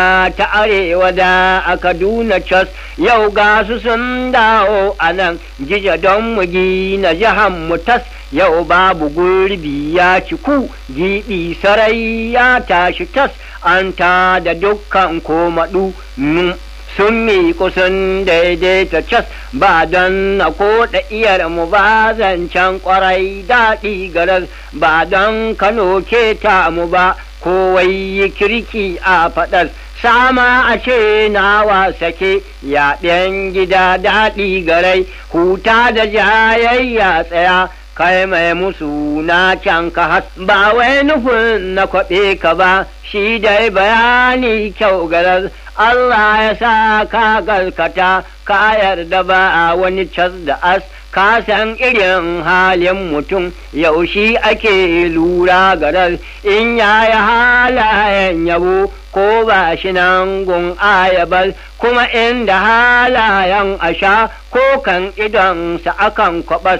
ta arewa da a kaduna cas yau ga su sun dawo a nan jija don mu gina jihan mu tas yau babu gurbi ya ciku giɓi sarai ya tashi tas an ta da dukkan komaɗu sun miƙu sun daidaita cas ba don na koɗa iyar mu ba zancen ƙwarai daɗi garas ba don kano keta mu ba kowai kirki a faɗar sama a ce nawa sake yaɗen gida daɗi garai huta da jayayya tsaya kai mai musu na can ka has ba wai nufin na kwaɓe ka ba shi dai bayani kyau garar Allah ya sa ka galkata ka yarda ba a wani cas da as ka san irin halin mutum yaushe ake lura garar in yaya halayen yabo ko ba shi nan gun ayabal kuma inda halayen asha ko kan idonsa akan kwabas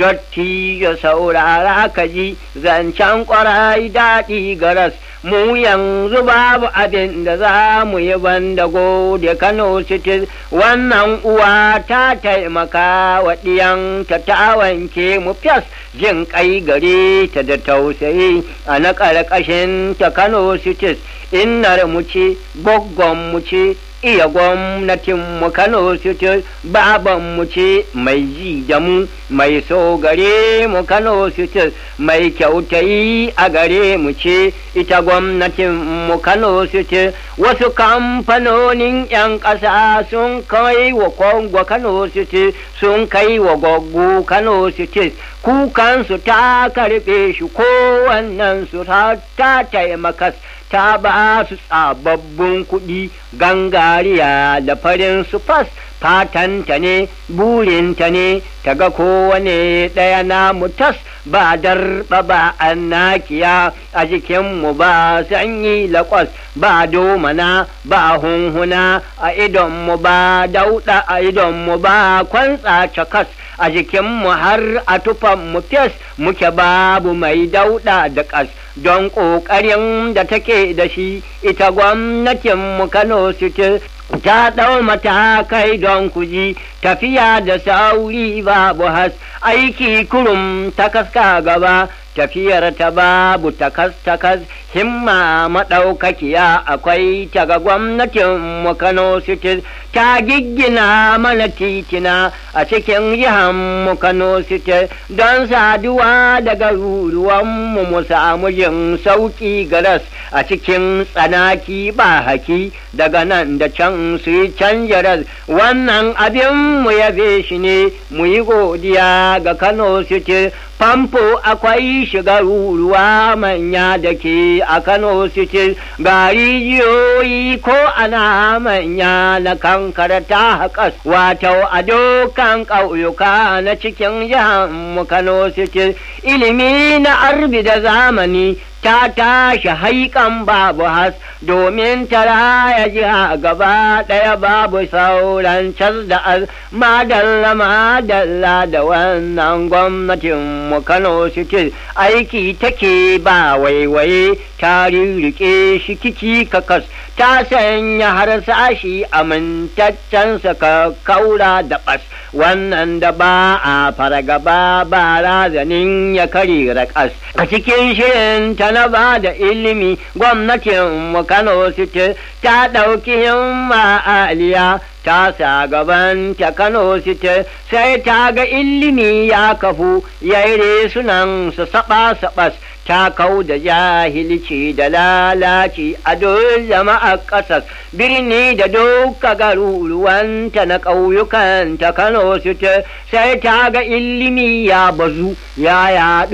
dotti ya saurara ka ji zancen kwarai daɗi garas mu yanzu babu abin da za mu yi banda gode Kano City wannan uwa ta taimaka wa ɗiyanta ta wanke mu fas jin kai gare ta da tausayi a na ƙarƙashin ta Kano City innar mu ce goggon mu ce iya gwamnatin mu Kano City baban mu ce mai ji da mu mai so gare mu Kano City mai kyautayi a gare mu ce ita gwamnatin mu Kano City wasu kamfanonin 'yan ƙasa sun kai wa Kongo Kano City sun kai wa Goggo Kano City kukansu ta karɓe shi kowannen su ta taimaka ta ba su tsababbin kuɗi gangariya da farin su fas fatanta ne burinta ne ta ga kowane ɗaya na mutas ba darba ba annakiya a jikinmu ba sanyi laƙwas ba domana ba hunhuna a idonmu ba dauɗa a idonmu ba kwantsa cakas a jikinmu har a tufanmu fes muke babu mai dauɗa da ƙas don ƙoƙarin da take da shi ita gwamnatinmu Kano City ta ɗau matakai don kuji tafiya da sauri babu has aiki kurum ta kaska gaba tafiyar ta babu takas-takas himma maɗaukakiya akwai ta ga gwamnatin mu Kano City ta giggina mana titina a cikin jihar mu Kano City don saduwa da garuruwan mu mu samu jin sauki garas a cikin tsanaki ba haki daga nan da can su yi canjaras wannan abin mu yabe shi ne mu yi godiya ga Kano City famfo akwai shiga ruwa manya da ke a Kano City ga rijiyoyi ko ana manya na kankara ta haƙas wato a dokan ƙauyuka na cikin jihar mu Kano City ilimi na arbi da zamani ta tashi haikan babu has domin tara ya jiha gaba ɗaya babu sauran cas da az madalla madalla da wannan gwamnatin mu Kano City aiki take ba waiwaye ta rirriƙe shi kici kakas ta sanya harsashi amintaccen ka kaura da bas wannan da ba a fargaba ba razanin ya kari raƙas a cikin shirin ta na ba da ilimi gwamnatin mu Kano City ta ɗauki himma aliya ta sa gaban ta Kano City sai ta ga ilimi ya kafu yaire sunan su saba sabas ta kau da jahilci da lalaci a duk jama'a ƙasar birni da duka garuruwanta na ƙauyukan ta Kano City sai ta ga ilimi ya bazu ya yaɗu